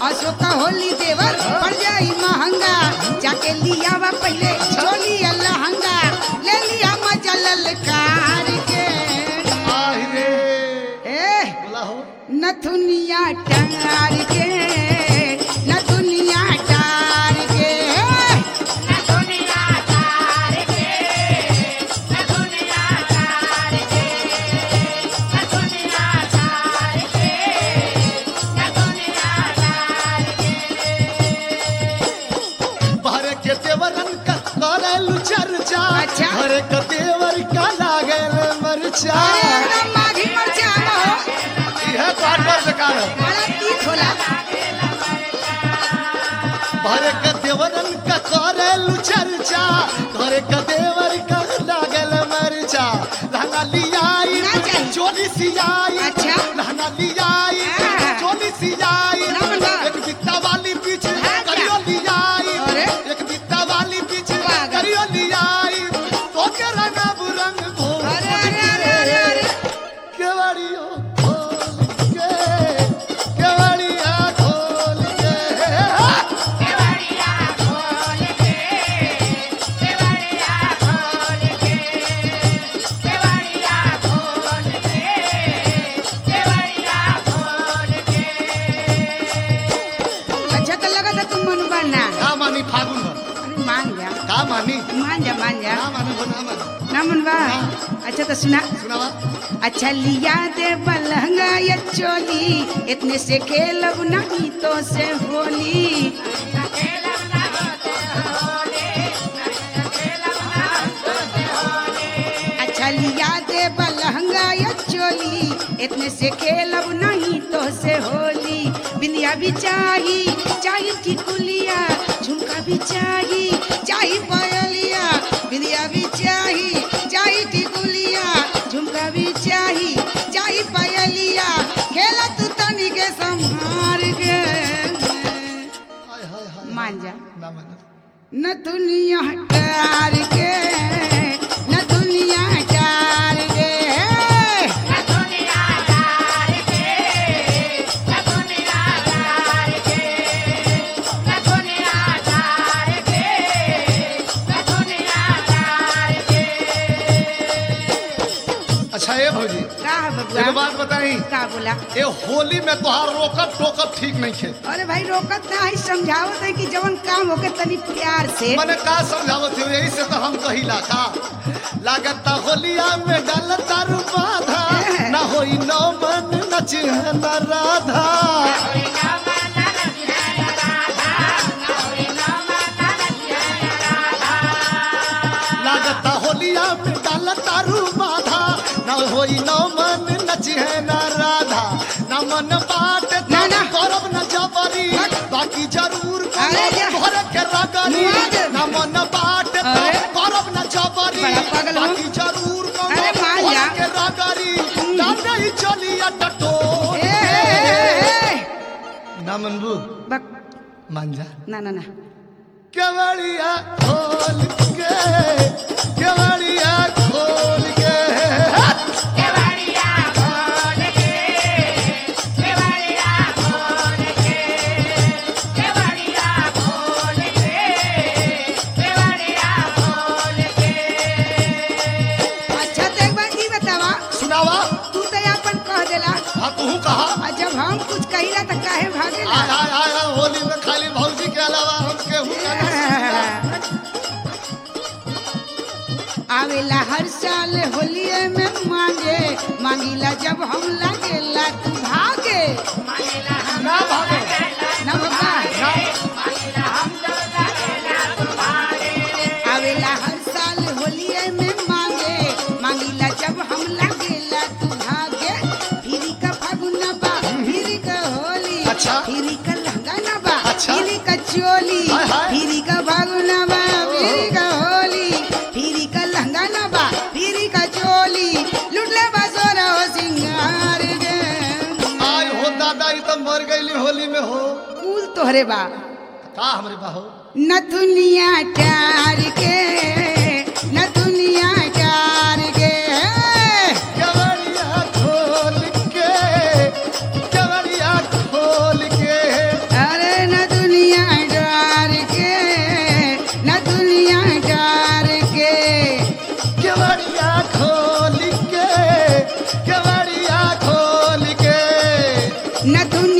आसो का होली देवर पड़ जाई महंगा जाके लिया वा पहले चोली लहंगा ले लिया मजा ललकार के आहि रे ए बोला हो नथुनिया टार के नथुनिया टार के बाहरे के देवरन का करेलु चर्चा अच्छा। घरे के देवर का लागल मरचा अरे एकदम माघी मरचा हो यह काट पर बेकार है बड़ा तीत होला भरे के देवरन का करेलु चर्चा घरे के देवर का लागल मरचा लहंगा लियाई ना चाहिए। चोली सियाई अच्छा। लहंगा लियाई हाँ। चोली सियाई ना बंदा। एक बित्ता वाली पीछे हाँ क्या? करियो लियाई अरे। एक बित्ता वाली पीछे पागल। करियो लियाई तो के रंग रंग भो अरे अरे अरे अरे अरे केवड़ियो खोल के केवड़िया खोल के अच्छा तो लगा था तुम मन बनना का मानी फागुन भर अरे मान जा का मानी मान जा मान जा ना मानी हो ना मानी ना मन बा अच्छा तो सुना सुनावा अच्छा लिया दे बलहंगा या चोली इतने से खेलब नहीं तो से होली अच्छा लिया दे बलहंगा या चोली इतने से खेलब नहीं तो से होली बिंदिया भी चाही चाही टिकुलिया झुमका भी चाही चाही पायलिया बिंदिया भी चाही चाही टिकुलिया झुमका भी चाही चाही पायलिया खेला तू तनी के संभार के हाय हाय हाय मान जा ना मानी न दुनिया टार के न दुनिया टार के अच्छा ये भौजी का है एगो बबुआ बात बताई का बोला ये होली में तोहार रोकत टोकत ठीक नहीं खे अरे भाई रोकत ना है समझावत है कि जवन काम होके तनी प्यार से मने का समझावत हो यही से तो हम कहिला का लागता होलिया में डालता रू बाधा ना होई नौ मन नच न राधा लागता होलिया में डालता रू बाधा ना होई नौ मन नच है न राधा ना मन बाट ना, ना। करब न जबरी बाकी जरूर अरे जा। घर के रगरी मुआ दे। ना मन बाट अरे। करब न जबरी बड़ा पागल हो। बाकी जरूर अरे मान जा। घर के रगरी ना नहीं चलिया टटो ए, ए, ए, ए। ना मनबू बक मान जा ना ना ना केवड़िया खोल के केवड़िया खोल के अच्छा तो एक बार ई बतावा सुनावा तू तो अपन कह देला हाँ तू कहा और जब हम कुछ कहिला तो काहे भागेला आय आय आय आय, होली में खाली भौजी के अलावा हम केहू का ना आवेला हर साल होलिये में मांगे मांगीला जब हम लागेला तू भागे ना भागो ना बाबा आवेला हर साल होलिये में मांगे मांगीला जब हम लागेला तू भागे फिरी का फागुन बा फिरी का होली अच्छा। फिरी का लहंगा ना बा अच्छा। फिरी का चोली हाय, हाय। फिरी का फागुन बा फिरी का होली फिरी का लहंगा ना बा फिरी का चोली लुटले बसोरा हो सिंगार गे आय हो दादा ई तो मर गईली होली में हो कुल तोहरे बा का हमरे बाहो नथुनिया टार के नथुनिया टार के केवड़िया खोल के केवड़िया खोल के अरे न दुनिया डार के केवड़िया खोल के केवड़िया खोल के न दुनिया